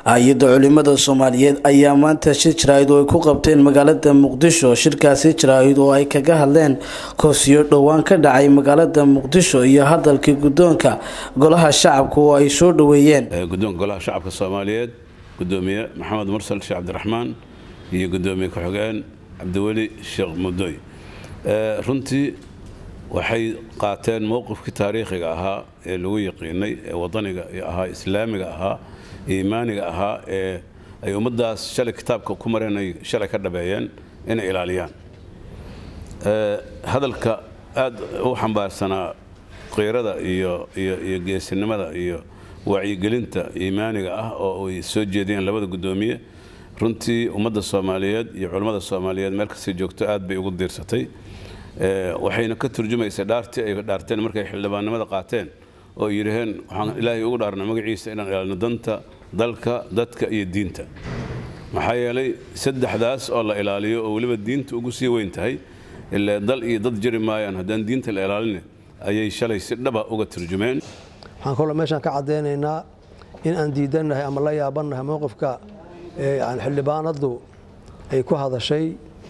hay-adda culimada soomaaliyeed ayaa maanta shir jaraa'id oo ay ku qabteen magaalada muqdisho shirkaasi jaraa'id oo ay kaga hadleen koosiyo dhowaan ka dhacay magaalada muqdisho iyo hadalkii guddoonka golaha shacabka oo ay soo dhoweeyeen guddoonka golaha shacabka soomaaliyeed gudoomiye maxamed mursal sheekh cabdiraxmaan iyo gudoomiye ku-xigeen cabdiweli sheekh mudoy runtii waxay qaateen mowqifkii taariikhiga ahaa ee lagu yaqiinay ee wadaniga ahaa islaamiga ahaa iimaaniga ahaa ee ay ummaddaas shalay kitaabka ku mareen ay shalay ka dhabeeyeen inay ilaaliyaan hadalka aad u xambaarsanaa qiirada iyo iyo geesinimada iyo wacyigelinta iimaaniga ah oo ay soo jeediyeen labada guddoomiye runtii ummadda soomaaliyeed iyo culammada soomaaliyeed meel kastay joogto aad bay ugu diirsatay waxayna ka turjumaysaa dhaartii ay dhaarteen markay xildhibaannimada qaateen oo ay yidhaheen waxaan ilaahay ugu dhaarna magaciisa inaan ilaalino danta dalka dadka iyo diinta maxaa yeelay saddexdaas oo la ilaaliyo oo weliba diinta ugu sii weyn tahay ilaa dal iyo dad jiri maayaan haddaan diinta la ilaalin ayay shalay si dhaba uga turjumeen waxaan kaloo meeshaan ka caddaynaynaa in aan diidannahay ama la yaabannahay mowqifka xildhibaanaddu ay ku hadashay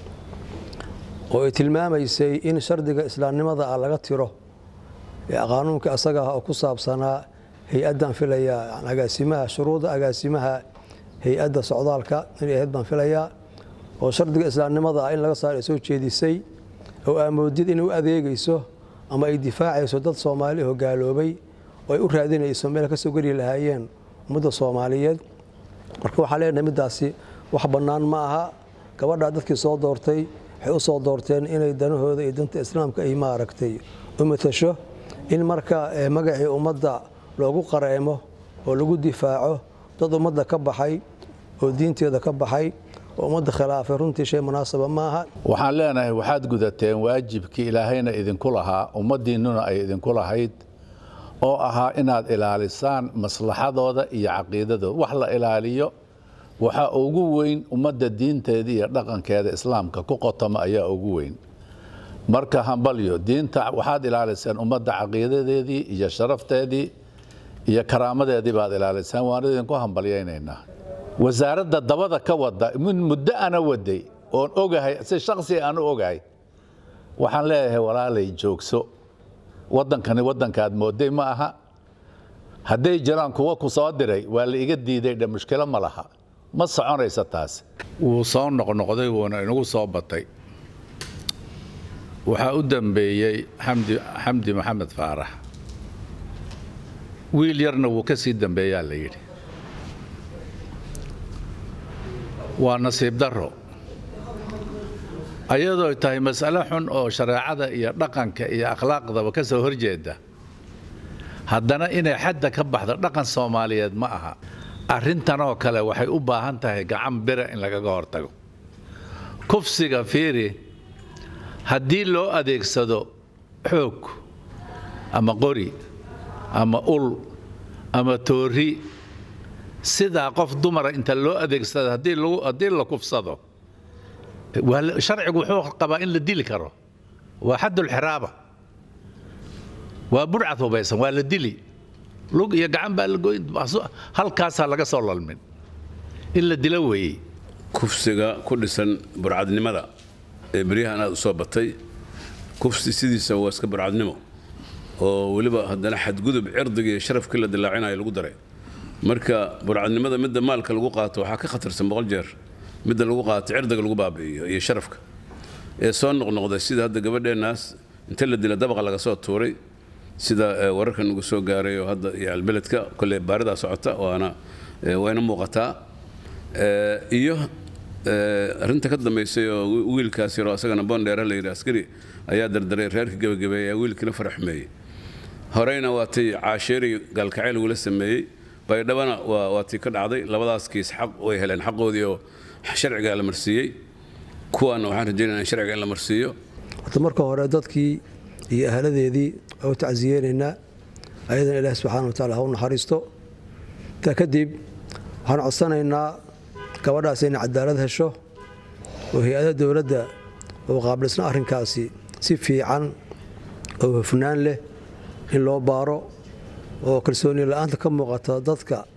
oo ay tilmaamaysay in shardiga islaamnimada ah laga tiro qaanuunka asaga ah oo ku saabsanaa hay-addan filaya agaasimaha shuruudda agaasimaha hay-adda socdaalka inay ahayd baan filayaa oo shardiga islaamnimada ah in laga saar ay soo jeedisay oo aamoodid inay u adeegayso ama ay difaacayso dad soomaali oo gaaloobay oo ay u raadinayso meel ka soo geli lahaayeen ummadda soomaaliyeed marka waxaa leenahay middaasi wax bannaan ma aha gabadhaa dadkii soo doortay waxay u soo doorteen inay danahooda iyo danta islaamka ay maaragtay u matasho in marka magacii ummadda loogu qareemo oo lagu difaaco dad ummadda ka baxay oo diinteeda ka baxay oo ummadda khilaafay runtii shay munaasaba maaha waxaan leenahay waxaad gudateen waajibkii ilaahayna idinku lahaa ummaddiinnuna ay idinku lahayd oo ahaa inaad ilaalisaan maslaxadooda iyo caqiidadooda wax la ilaaliyo waxaa ugu weyn ummadda diinteeda iyo dhaqankeeda islaamka ku qotoma ayaa ugu weyn marka hambalyo diinta waxaad ilaaliseen ummadda caqiidadeedii iyo sharafteedii iyo karaamadeedii baad ilaaliseen waan idinku hambalyaynaynaa wasaaradda dabada ka wada min muddo ana waday oon ogahay si shaksi aan u ogahay waxaan leeyahay walaalay joogso waddankani waddankaad mooday ma aha hadday jiraan kuwa ku soo diray waa la iga diiday dhe mushkilo ma laha ma soconaysa taas wuu soo noqnoqday wuuna inagu soo batay waxaa u dambeeyey xamdi xamdi maxamed faarax wiil yarna wuu ka sii dambeeyaa la yidhi waa nasiib darro ayadoo tahay mas'alo xun oo shareecada iyo dhaqanka iyo akhlaaqdaba ka soo horjeeda haddana inay xadda ka baxdo dhaqan soomaaliyeed ma aha arrintanoo kale waxay u baahan tahay gacan bira in lagaga hortago kufsiga fiiri haddii loo adeegsado xoog ama qori ama ul ama toori sidaa qof dumara inta loo adeegsado haddii la kufsado sharcigu wuxuu qabaa in la dili karo waa xaddulxiraaba waa burcad hubaysan waa la dili lug iyo gacan baa lagoyn halkaasaa laga soo lalmin in la dilo weeyey kufsiga ku dhisan burcadnimada ee beryahan aad u soo batay kufsi sidiisa waa iska burcadnimo oo weliba haddana xadgudub cirdiga iyo sharafkii la dilaacinayo lagu daray marka burcadnimada midda maalka lagu qaato waxaa ka khatarsan boqol jeer midda lagu qaato cirdiga lagu baabi'iyo iyo sharafka ee soo noqnoqday sida hadda gabadheennaas inta la dila dabaqa laga soo tuuray sida wararkan ugu soo gaaray oo hadda iyo albeledka kolley baaridaa socota waana wayna muuqataa iyo arrinta ka dambaysay oo wiilkaas yaroo asagana boondheera la yidhi askari ayaa dardaray reerka gebagabeeya wiilkiina faraxumeeyey horeyna waa tii caasheeri gaalkacayl ugula sameeyey baydhabana waa tii ka dhacday labadaas kiis xaq way heleen xaqoodii oo sharciga la marsiiyey kuwaana waxaan rajaynaya in sharciga in la marsiiyo horta marka hore dadkii iyo ahladeedii waa u tacsiyeynaynaa ayadana ilaahi subxaana wa taala ha u naxariisto intaa kadib waxaan codsanaynaa gabadhaas inay cadaalad hesho oo hay-adaha dowladda oo qaabilsna arrinkaasi si fiican oo hufnaan leh in loo baaro oo kalsooni la-aanta ka muuqata dadka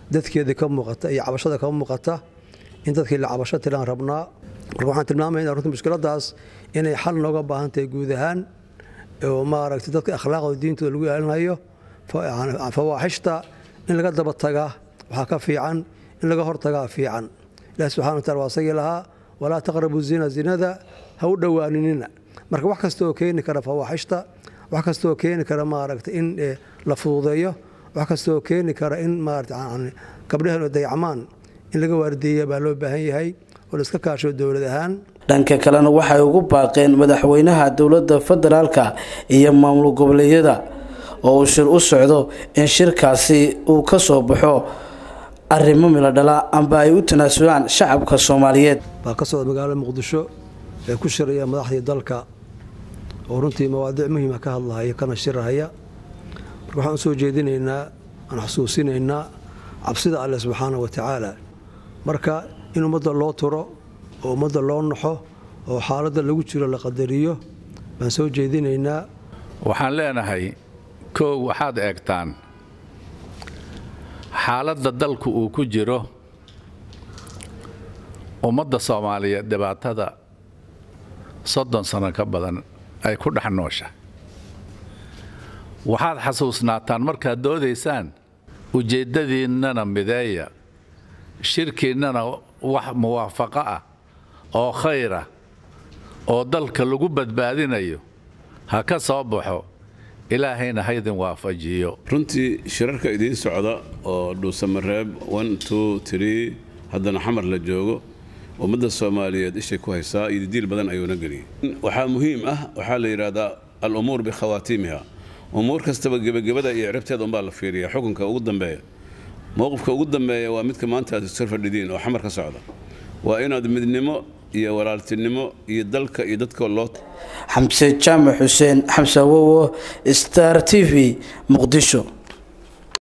dadkeedii ka muuqata iyo cabashada ka muuqata in dadkii la cabasho tiraan rabnaa marka waxaan tilmaamaya runtii mushkiladaas inay xal nooga baahan tahay guud ahaan oo maaragtay dadka akhlaaqda diintooda lagu ilaalinayo fawaaxishta in laga daba tagaa waxaa ka fiican in laga hortagaa fiican ilahi subxana wa tacala waa asagii lahaa walaa taqrabu zina zinada ha u dhowaaninina marka wax kastaoo keeni kara fawaaxishta wax kastaoo keeni kara maaragtay in la fududeeyo wax kastaoo keeni kara in maarata gabdhaheen dayacmaan in laga waardeeya baa loo baahan yahay oo la iska kaasho dowlad ahaan dhanka kalena waxay ugu baaqeen madaxweynaha dowladda federaalka iyo maamul goboleedyada oo uu shir u socdo in shirkaasi uu ka soo baxo arrimo milo dhala amba ay u tanaasulaan shacabka soomaaliyeed baa ka socda magaalada muqdisho ee ku shiraya madaxdii dalka oo runtii mawaadiic muhiima ka hadlahaya kana shirahaya marka waxaan u soo jeedinaynaa aan xusuusinaynaa cabsida alleh subxaana wa tacaala marka in ummadda loo turo oo ummadda loo naxo oo xaaladda lagu jiro la qadariyo baan soo jeedinaynaa waxaan leenahay kow waxaad eegtaan xaaladda dalku uu ku jiro ummadda soomaaliyeed dhibaatada soddon sano ka badan ay ku dhex noosha waxaad xasuusnaataan markaad doodaysaan ujeeddadiinnana mideeya shirkiinnana wax muwaafaqo ah oo khayra oo dalka lagu badbaadinayo ha ka soo baxo ilaahayna haydin waafajiyo runtii shirarka idiin socda oo dhuusamareeb haddana xamar la joogo ummadda soomaaliyeed ishay ku haysaa iyo didiil badan ayuuna geliyay waxaa muhiim ah waxaa la yidhaahdaa al-umuur bikhawaatiimiha umuur kastaba gebagabada iyo ciribteeda unbaa la fiiriya xukunka ugu dambeeya mowqifka ugu dambeeya waa midka maanta aad sor fadhidiin oo xamar ka socda waa inaad midnimo iyo walaaltinimo iyo dalka iyo dadka loo xamse jaamac xuseen xamse awowo star t v muqdisho